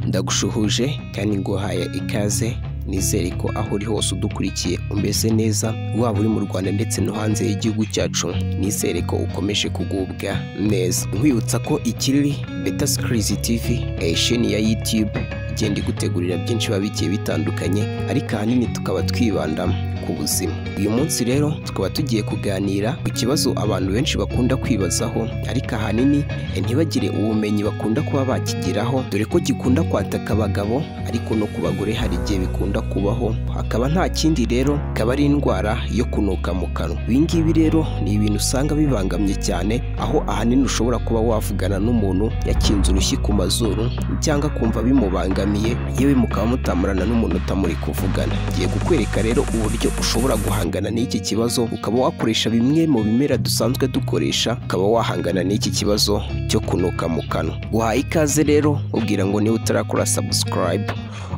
ndagushuhuje kandi nguhaye ikaze nizere ko aho uri hose udukurikiye umeze neza waba uri mu rwanda ndetse no hanze y'igihugu cyacu nizere ko ukomeje kugubwa neza nkwibutsa ko ikiriri beta sikirizi tivi sheni ya yutube igenda igutegurira byinshi biba bigiye bitandukanye ariko ahanini tukaba twibanda ku buzima uyu munsi rero tukaba tugiye kuganira ku kibazo abantu benshi bakunda kwibazaho ariko ahanini ntibagire ubumenyi bakunda kuba bakigiraho dore ko gikunda kwataka abagabo ariko no ku bagore hari igihe bikunda kubaho hakaba nta kindi rero ikaba ari indwara yo kunuka mu kanwa ibi ngibi rero ni ibintu usanga bibangamye cyane aho ahanini ushobora kuba wavugana n'umuntu yakinze urushyi ku mazuru cyangwa kumva bimubangamiye yewe mukaba mutamurana n'umuntu utamuri kuvugana ngiye kukwereka rero uburyo ushobora guhangana n'iki kibazo ukaba wakoresha bimwe mu bimera dusanzwe dukoresha ukaba wahangana n'iki kibazo cyo kunuka mu kanwa uhaye ikaze rero ubwira ngo niba utarakora subscribe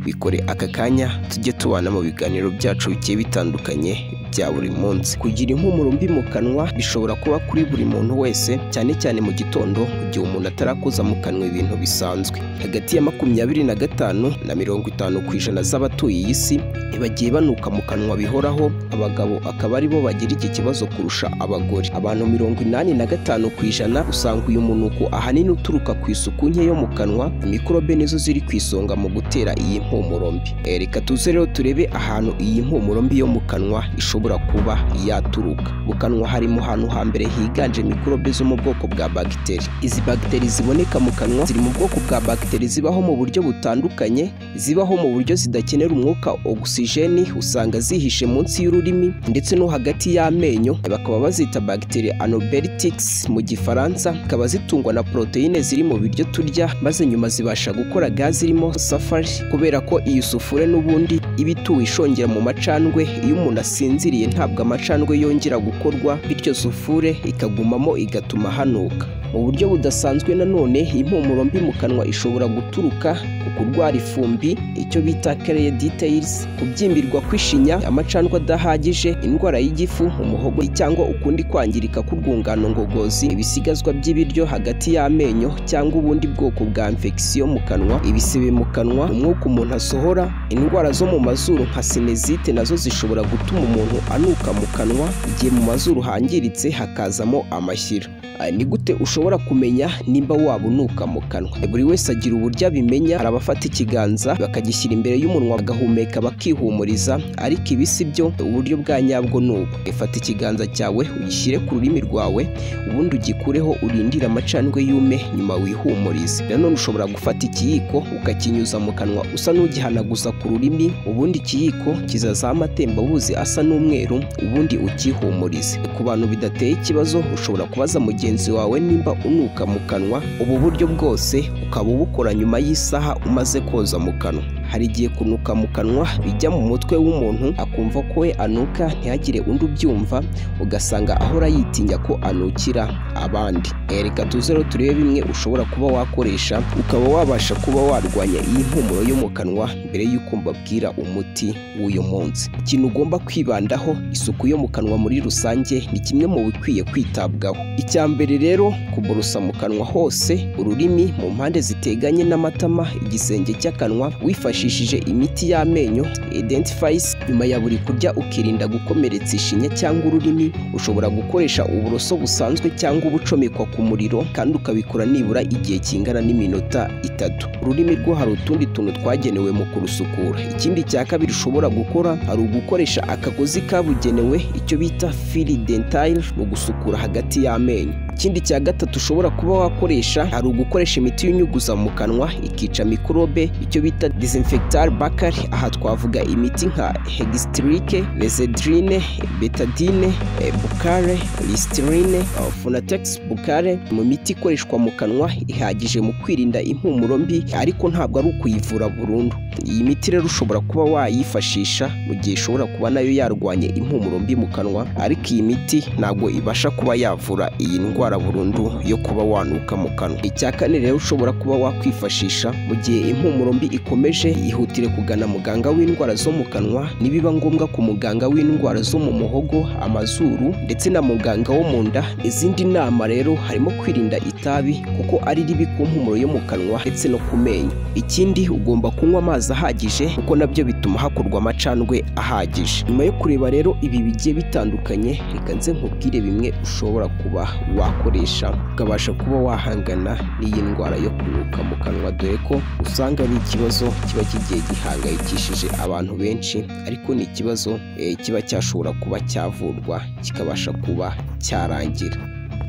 bikore aka kanya tujye tubana mu biganiro byacu bigiye bitandukanye bya buri munsi kugira impumuro mbi mu kanwa bishobora kuba kuri buri muntu wese cyane cyane mu gitondo igihe umuntu atarakoza mu kanwa ibintu bisanzwe hagati ya makumyabiri na gatanu na mirongo itanu ku ijana z'abatuye iyi si bagiye banuka mu kanwa bihoraho abagabo akaba ari bo bagira iki kibazo kurusha abagore abantu mirongo inani na gatanu ku ijana usanga uyu munuko ahanini uturuka ku isuku nke yo mu kanwa mikorobe nizo ziri ku isonga mu gutera iyi mpumuro mbi Eh, reka tuze rero turebe ahantu iyi mpumuro mbi yo mu kanwa ishobora kuba yaturuka mu kanwa hari mu hantu hambere higanje mikorobe zo mu bwoko bwa bagiteri izi bagiteri ziboneka mu kanwa ziri mu bwoko bwa bagiteri zibaho mu buryo butandukanye zibaho mu buryo zidakenera umwuka ogisijeni usanga zihishe munsi y'ururimi ndetse no hagati y'amenyo bakaba bazita bagiteri anobelitics mu gifaransa zikaba zitungwa na poroteyine ziri mu biryo turya maze nyuma zibasha gukora gazi irimo safari kubera ko iyi sufure n'ubundi iba ituwe ishongera mu macandwe iyo umuntu asinziriye ntabwo amacandwe yongera gukorwa bityo sufure ikagumamo igatuma hanuka mu buryo budasanzwe nanone impumuro mbi mu kanwa ishobora guturuka ku kurwara ifumbi icyo bita kereye details kubyimbirwa kw'ishinya amacandwa adahagije indwara y'igifu umuhogo cyangwa ukundi kwangirika k'urwungano ngogozi ibisigazwa by'ibiryo hagati y'amenyo cyangwa ubundi bwoko bwa infection mu kanwa ibisebe mu kanwa umwuka umuntu asohora indwara zo mu mazuru nka sinezite nazo zishobora gutuma umuntu anuka mu kanwa igihe mu mazuru hangiritse hakazamo amashyira Ah, ni gute ushobora kumenya nimba waba unuka mu kanwa buri wese agira uburyo abimenya hari abafata ikiganza bakagishyira imbere y'umunwa bagahumeka bakihumuriza ariko ibi si byo uburyo bwa nyabwo ni ubu ifata ikiganza cyawe ugishyire ku rurimi rwawe ubundi ugikureho urindire amacandwe yume nyuma wihumurize nanone ushobora gufata ikiyiko ukakinyuza mu kanwa usa n'ugihanaguza ku rurimi ubundi ikiyiko kizazaha amatembabuzi asa n'umweru ubundi ukihumurize ku bantu bidateye ikibazo ushobora kubaza mugenzi wawe nimba unuka mu kanwa ubu buryo bwose ukaba ubukora nyuma y'isaha umaze koza mu kanwa hari igihe kunuka mu kanwa bijya mu mutwe w'umuntu akumva ko we anuka ntihagire undi ubyumva ugasanga ahora yitinya ko anukira abandi Eh, reka tuze rero turebe bimwe ushobora kuba wakoresha ukaba wabasha kuba warwanya iyi mpumuro yo mu kanwa mbere y'uko mbabwira umuti w'uyu munsi ikintu ugomba kwibandaho isuku yo mu kanwa muri rusange ni kimwe mu bikwiye kwitabwaho icya mbere rero kuborosa mu kanwa hose ururimi mu mpande ziteganye n'amatama igisenge cy'akanwa wifashishije imiti y'amenyo identifies nyuma ya buri kurya ukirinda gukomeretsa ishinya cyangwa ururimi ushobora gukoresha uburoso busanzwe cyangwa ubucomekwa ku muriro kandi ukabikora nibura igihe kingana n'iminota itatu ururimi rwo hari utundi tuntu twagenewe mu kurusukura ikindi cya kabiri ushobora gukora hari ugukoresha akagozi kabugenewe icyo bita fili dentile mu gusukura hagati y'amenyo ikindi cya gatatu ushobora kuba wakoresha hari ugukoresha imiti y'inyuguza mu kanwa ikica mikorobe icyo bita disinfectar bakari aha twavuga imiti nka hegistrike lesedrine betadine eh, bukare listerine eh, funatex bukare mu miti ikoreshwa mu kanwa ihagije mu kwirinda impumuro mbi ariko ntabwo ari ukuyivura burundu iyi miti rero ushobora kuba wayifashisha mu gihe ishobora kuba nayo yarwanya impumuro mbi mu kanwa ariko iyi miti ntabwo ibasha kuba yavura iyi ndwara indwara burundu yo kuba wanuka mu kanwa icya kane rero ushobora kuba wakwifashisha mu gihe impumuro mbi ikomeje ihutire kugana muganga w'indwara zo mu kanwa nibiba ngombwa ku muganga w'indwara zo mu muhogo amazuru ndetse na muganga wo mu nda izindi nama rero harimo kwirinda itabi kuko ari ribi ku mpumuro yo mu kanwa ndetse no ku menyo ikindi ugomba kunywa amazi ahagije kuko nabyo bituma hakorwa amacandwe ahagije nyuma yo kureba rero ibi bigiye bitandukanye reka nze nkubwire bimwe ushobora kuba wakoresha ukabasha kuba wahangana n'iyi ndwara yo kunuka mu kanwa dore ko usanga ari ikibazo kiba kigiye gihangayikishije abantu benshi ariko ni ikibazo eh, kiba cyashobora kuba cyavurwa kikabasha kuba cyarangira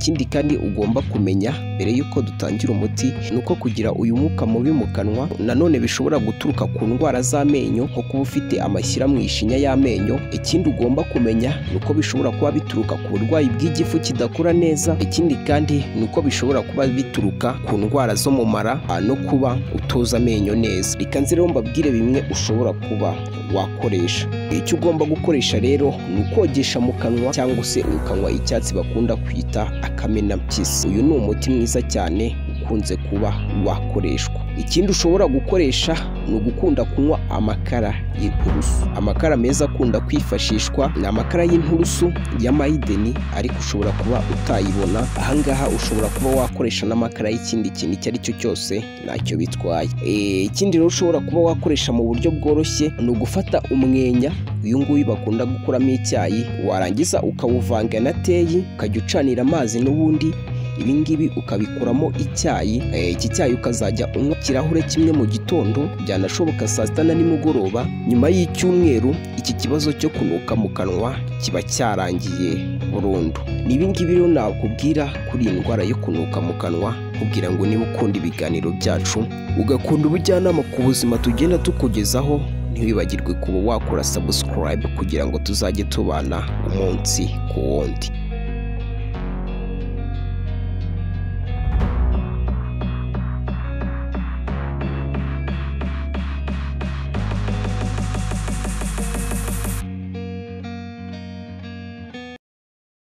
ikindi kandi ugomba kumenya mbere y'uko dutangira umuti ni uko kugira uyu mwuka mubi mu kanwa nanone bishobora guturuka ku ndwara z'amenyo nko kuba ufite amashyira mu ishinya y'amenyo ikindi ugomba kumenya ni uko bishobora kuba bituruka ku burwayi bw'igifu kidakora neza ikindi kandi ni uko bishobora kuba bituruka ku ndwara zo mu mara ah, no kuba utoza amenyo neza reka nzi rero mbabwire bimwe ushobora kuba wakoresha icyo ugomba gukoresha rero ni ukogesha mu kanwa cyangwa se ukanywa icyatsi bakunda kwita akamenampyisi uyu ni umuti mwiza cyane ukunze kuba wakoreshwa ikindi ushobora gukoresha ni ugukunda kunywa amakara y'inturusu amakara meza akunda kwifashishwa ni amakara y'inturusu ya mayideni ariko ushobora kuba utayibona ahangaha ushobora kuba wakoresha n'amakara y'ikindi kintu icyo ari cyo cyose ntacyo bitwaye Eh, ikindi rero ushobora kuba wakoresha mu buryo bworoshye ni ugufata umwenya uyu nguyu bakunda gukuramo icyayi warangiza ukawuvanga na teyi ukajya ucanira amazi n'ubundi ibi ngibi ukabikuramo icyayi eh, iki cyayi ukazajya unywa ikirahure kimwe mu gitondo byanashoboka saa sita na nimugoroba nyuma y'icyumweru iki kibazo cyo kunuka mu kanwa kiba cyarangiye burundu ni ibi ngibi rero nakubwira kuri iyi ndwara yo kunuka mu kanwa kugira ngo niba ukunda ibiganiro byacu ugakunda ubujyanama ku buzima tugenda tukugezaho ntiwibagirwe kuba wakora subscribe kugira ngo tuzajye tubana umunsi ku wundi